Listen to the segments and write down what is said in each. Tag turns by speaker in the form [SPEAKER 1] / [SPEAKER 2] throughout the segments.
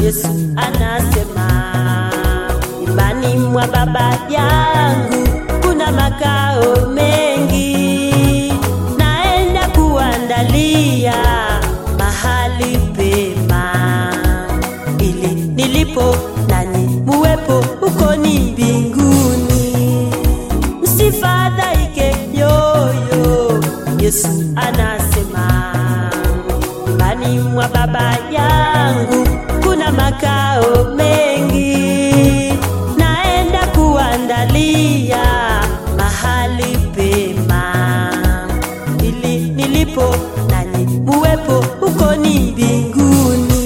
[SPEAKER 1] Yesu anasema, nyumbani mwa Baba yangu kuna makao mengi, naenda kuandalia mahali pema, ili nilipo nanyi muwepo huko ni mbinguni. Msifadhaike yoyo, Yesu anasema, nyumbani mwa Baba yangu kuna makao mengi, naenda kuandalia mahali pema, ili nilipo nanyi muwepo huko ni mbinguni.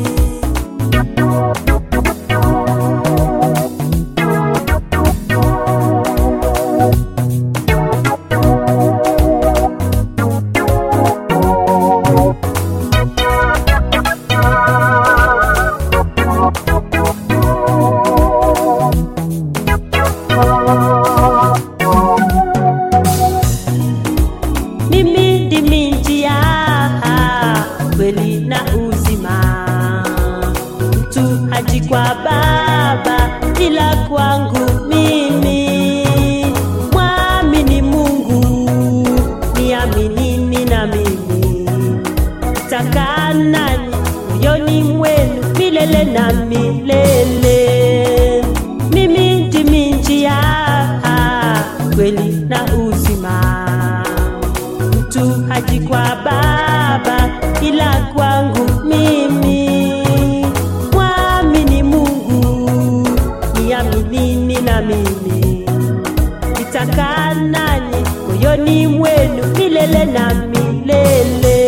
[SPEAKER 1] Mimi ndimi njia, kweli na uzima. Mtu haji kwa Baba ila kwangu mimi. Mwamini Mungu, niaminini na mimi. Takaa nanyi moyoni mwenu milele na milele. Mimi ndimi njia, kweli na uzima mtu haji kwa Baba ila kwangu mimi. Mwamini Mungu, niaminini na mimi, nitakaa nanyi moyoni mwenu milele na milele.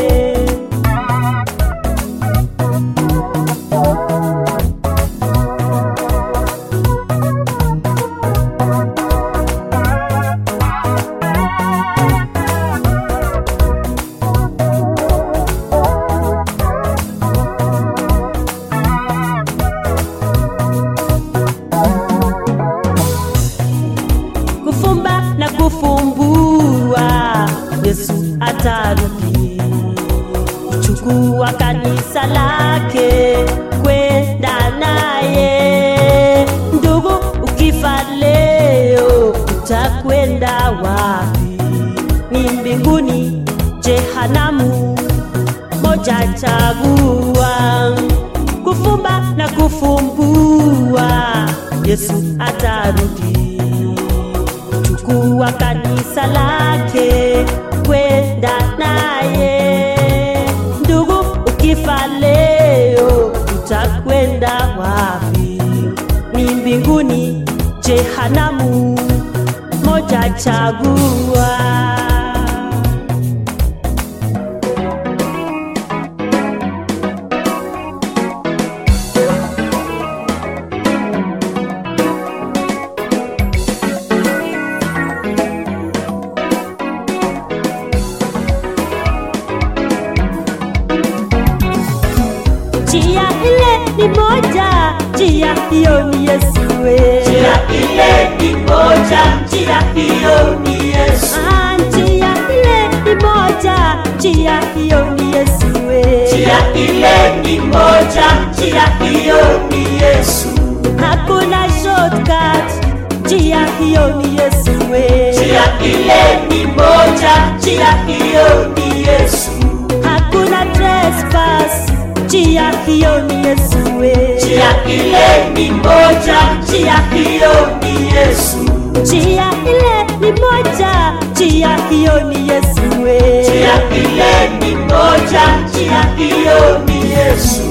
[SPEAKER 1] kufumba na kufumbua, Yesu atarudi kuchukua kanisa lake kwenda naye. Ndugu, ukifa leo utakwenda wapi? Ni mbinguni, jehanamu? Moja chagua, kufumba na kufumbua, Yesu atarudi chukua kanisa lake kwenda naye. Ndugu, ukifa leo utakwenda wapi? Ni mbinguni, jehanamu? Moja chagua. Njia ile ni moja, njia hiyo ni Yesu we.
[SPEAKER 2] Njia ile ni moja, njia hiyo ni Yesu.
[SPEAKER 1] Ah, njia ile ni moja, njia hiyo ni Yesu we.
[SPEAKER 2] Njia ile ni moja, njia hiyo ni Yesu.
[SPEAKER 1] Hakuna shortcut, njia hiyo ni Yesu we.
[SPEAKER 2] Njia ile ni moja, njia hiyo ni Yesu.
[SPEAKER 1] Hakuna trespass, njia hiyo ni Yesu we.
[SPEAKER 2] Njia ile ni moja, njia hiyo ni Yesu.
[SPEAKER 1] Njia ile ni moja, njia hiyo ni Yesu we.
[SPEAKER 2] Njia ile ni moja, njia hiyo ni Yesu.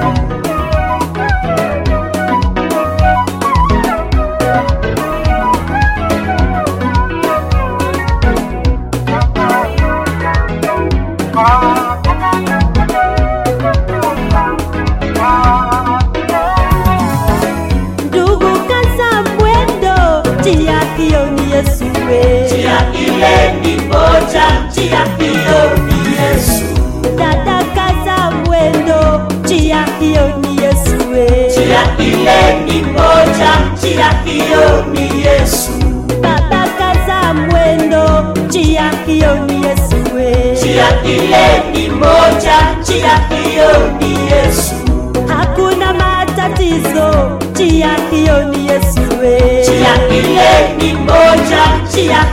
[SPEAKER 1] Ndugu, kaza mwendo, njia hiyo ni Yesu we.
[SPEAKER 2] Njia ile ni moja, njia hiyo ni Yesu.
[SPEAKER 1] Dada, kaza mwendo, njia hiyo ni Yesu we.
[SPEAKER 2] Njia ile ni moja, njia hiyo ni Yesu.
[SPEAKER 1] Baba, kaza mwendo, njia hiyo ni Yesu we.
[SPEAKER 2] Njia ile ni moja, njia hiyo ni Yesu.
[SPEAKER 1] Hakuna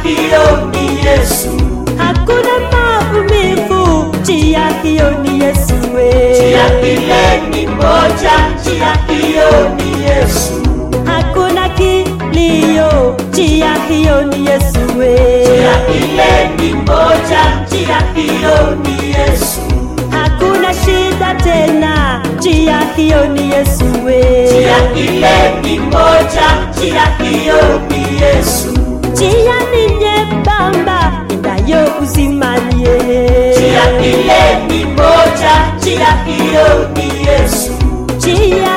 [SPEAKER 2] hiyo ni Yesu,
[SPEAKER 1] hakuna maumivu, njia hiyo ni Yesu we.
[SPEAKER 2] njia ile ni moja, njia hiyo ni Yesu,
[SPEAKER 1] hakuna kilio, njia hiyo ni Yesu we.
[SPEAKER 2] njia ile ni moja, njia hiyo ni Yesu,
[SPEAKER 1] hakuna shida tena, njia hiyo ni Yesu we.
[SPEAKER 2] njia ile ni moja, njia hiyo ni Yesu,
[SPEAKER 1] njia ni nyembamba endayo uzimanie,
[SPEAKER 2] njia ile ni moja, njia hiyo ni Yesu,
[SPEAKER 1] njia